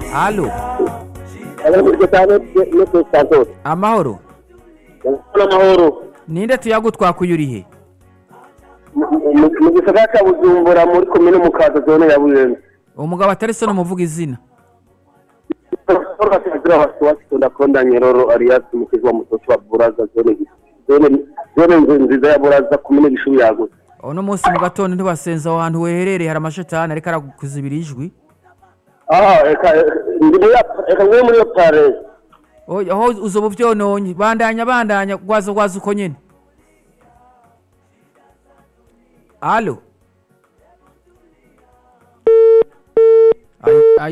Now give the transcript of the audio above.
alo abanyamuryango cyane no ku santos amahoro n'amahoro ninde tuyagu twakuyurihe mu gisagara cya bujumbura muri komine mukaza zone ya buyenzi umugabo atari so n'umuvuga izina Bakazira wasiwasi tundakonda Nyeroro alias mkizi wa mtoto wa Buraza zone zone zone nziza ya Buraza kumene gishubi yagutse uno munsi mu gatondo ntiwasenza aho hantu weherereye hari amashetani ariko arakuzibira ijwi ah eka ndi muri eka ngwe muri pare Oya, aho uzoba uvyononye bandanya bandanya gwaza gwaza uko nyene alo Ay- ay-